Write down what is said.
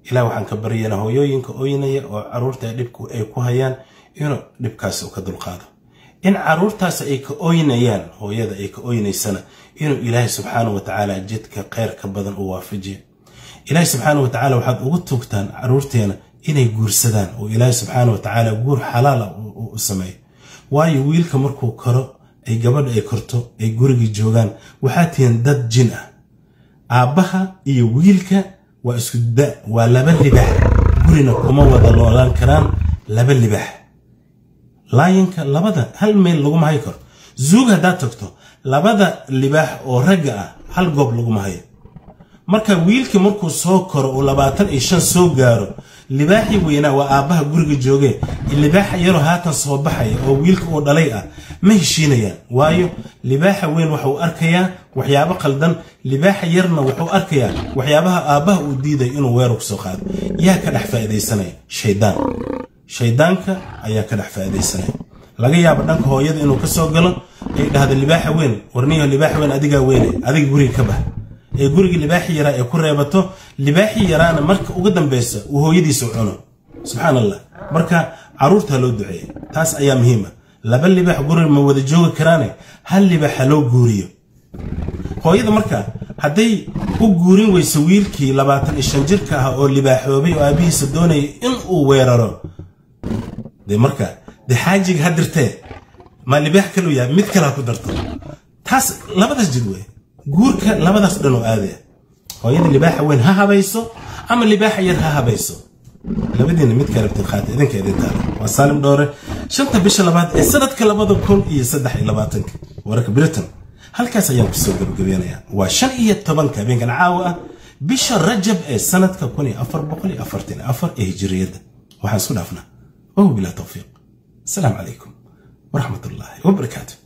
ilaah waxaan ka baryaynaa hooyooyinka oynaya oo caruurta dhibku ay ku hayaan inuu dhibkaasi ka dulqaado in caruurtaas ay ka oynayaan hooyada ay ka oynaysana inuu ilaahay subxaana wa tacaala jidka kheyrka badan u waafajiya ilaahay subxaana wa tacaala waxaad ugu tuugtaan caruurteena inay guursadaan oo ilaahay subxaana wa tacaala guur xalaala u sameeyo waayo wiilka markuu koro ay gabadha ay korto ay gurigii joogaan waxaa tihiin dad jin ah aabbaha iyo wiilka waa isku da waa laba libax gurina kuma wada noolaan karaan laba libax laayinka labada hal meel laguma hayo karo zuug haddaad tagto labada libaax oo ragga ah hal goob laguma hayo marka wiilkii markuu soo koro uu labaatan iyo shan soo gaaro libaaxii weynaa waa aabbaha guriga joogee libaaxa yaroo haatan soo baxaya oo wiilka uu dhalay ah ma heshiinayaan waayo libaaxa weyn waxuu arkayaa waxyaabo qaldan libaaxa yarna wuxuu arkayaa waxyaabaha aabbaha uu diiday inuu weerar ku soo qaado yaa ka dhex faa'iidaysanaya shaydaan shaydaanka ayaa ka dhex faa'iidaysanaya laga yaabo dhanka hooyada inuu ka soo galo ay dhahdo libaaxa weyn warniyo libaaxa weyn adigaa weyne adiga guriga ka bax ee guriga libaaxi yaraa ee ku reebato libaaxi yaraana marka uga dambeysa uu hooyadiisa cuno subxaan allah marka caruurta loo duceeya taas ayaa muhiima laba libaax guriga ma wada joogi karaane hal libaax ha loo guuriyo hooyada marka hadday u guurin weyso wiilkii labaatan iyo shan jirka ah oo libaaxoobay oo aabihiisa doonaya in uu weeraro de marka de xaajiga ha dirtee ma libaax kaluu yahay mid kale ha ku darto taas labadaas jid wey guurka labadaas dhan oo aadaya hooyada libaaxa weyn ha habayso ama libaaxa yar ha habayso labadiina mid ka rabtid qaata idinka idintaada waa saalim dhoore shanta bisha labaad ee sanadka labada kun iyo saddex iyo labaatanka wararka britain halkaas ayaan kusoo gabagabeynayaa waa shan iyo tobanka habeenkan caawa ah bisha rajab ee sanadka kun iyo afar boqol iyo afartan iyo afar ee hijiriyadda waxaan isku dhaafnaa wahu bilaa tawfiiq asalaamu calaykum waraxmat ullaahi wabarakaatu